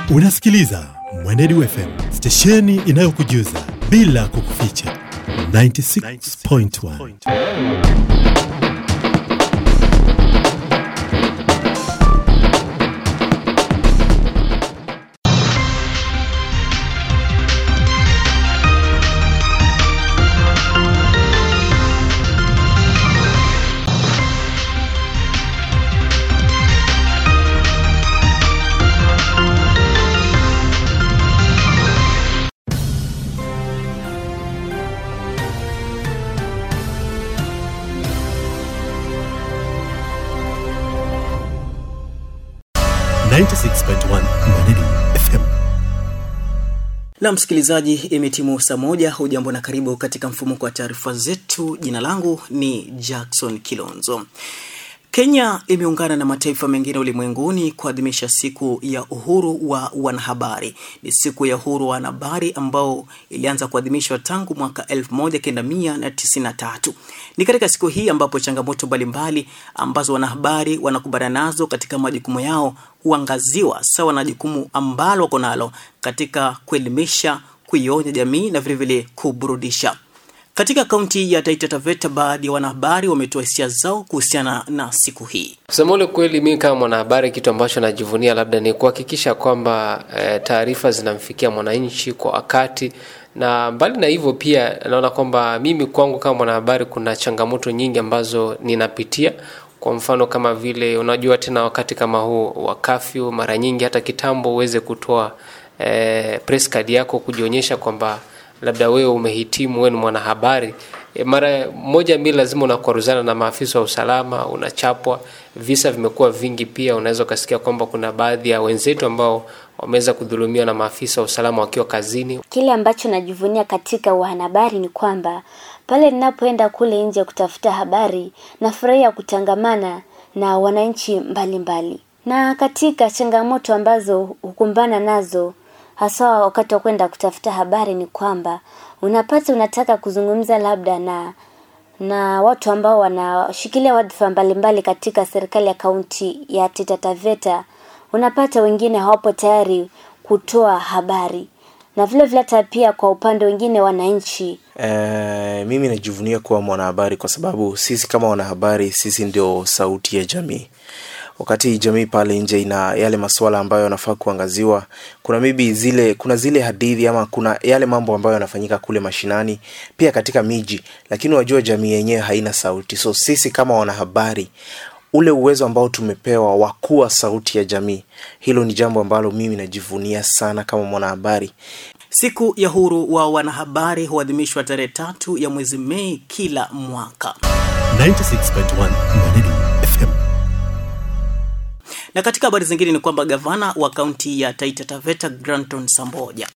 Unasikiliza Mwenedu FM, stesheni inayokujuza bila kukuficha. 96.1 96.1 Mwenedu FM. Na msikilizaji, imetimu saa moja. Hujambo na karibu katika mfumuko wa taarifa zetu. Jina langu ni Jackson Kilonzo. Kenya imeungana na mataifa mengine ulimwenguni kuadhimisha siku ya uhuru wa wanahabari. Ni siku ya uhuru wa wanahabari ambao ilianza kuadhimishwa tangu mwaka 1993. Ni katika siku hii ambapo changamoto mbalimbali ambazo wanahabari wanakumbana nazo katika majukumu yao huangaziwa sawa na jukumu ambalo wako nalo katika kuelimisha, kuionya jamii na vilevile kuburudisha. Katika kaunti ya Taita Taveta, baadhi ya wanahabari wametoa hisia zao kuhusiana na siku hii. Kusema ule kweli, mimi kama mwanahabari, kitu ambacho najivunia labda ni kuhakikisha kwamba e, taarifa zinamfikia mwananchi kwa wakati, na mbali na hivyo pia naona kwamba mimi kwangu kama mwanahabari kuna changamoto nyingi ambazo ninapitia kwa mfano kama vile unajua tena wakati kama huu wa kafyu, mara nyingi hata kitambo uweze kutoa e, press card yako kujionyesha kwamba labda wewe umehitimu, wewe ni mwanahabari e, mara moja mbili lazima unakwaruzana na maafisa wa usalama, unachapwa. Visa vimekuwa vingi, pia unaweza ukasikia kwamba kuna baadhi ya wenzetu ambao wameweza kudhulumiwa na maafisa wa usalama wakiwa kazini. Kile ambacho najivunia katika wanahabari ni kwamba pale ninapoenda kule nje kutafuta habari, nafurahia kutangamana na wananchi mbalimbali, na katika changamoto ambazo hukumbana nazo hasa wakati wa kwenda kutafuta habari ni kwamba unapata unataka kuzungumza labda na na watu ambao wanashikilia wadhifa mbalimbali katika serikali ya kaunti ya Taita Taveta, unapata wengine hawapo tayari kutoa habari na vile vile hata pia kwa upande wengine wananchi. E, mimi najivunia kuwa mwanahabari kwa sababu sisi kama wanahabari sisi ndio sauti ya jamii wakati jamii pale nje ina yale masuala ambayo yanafaa kuangaziwa kuna maybe zile kuna zile hadithi ama kuna yale mambo ambayo yanafanyika kule mashinani pia katika miji lakini wajua jamii yenyewe haina sauti so sisi kama wanahabari ule uwezo ambao tumepewa wa kuwa sauti ya jamii hilo ni jambo ambalo mimi najivunia sana kama mwanahabari Siku ya uhuru wa wanahabari huadhimishwa tarehe tatu ya mwezi Mei kila mwaka. 96.1 Mwenedu FM. Na katika habari zingine ni kwamba gavana wa kaunti ya Taita Taveta Granton Samboja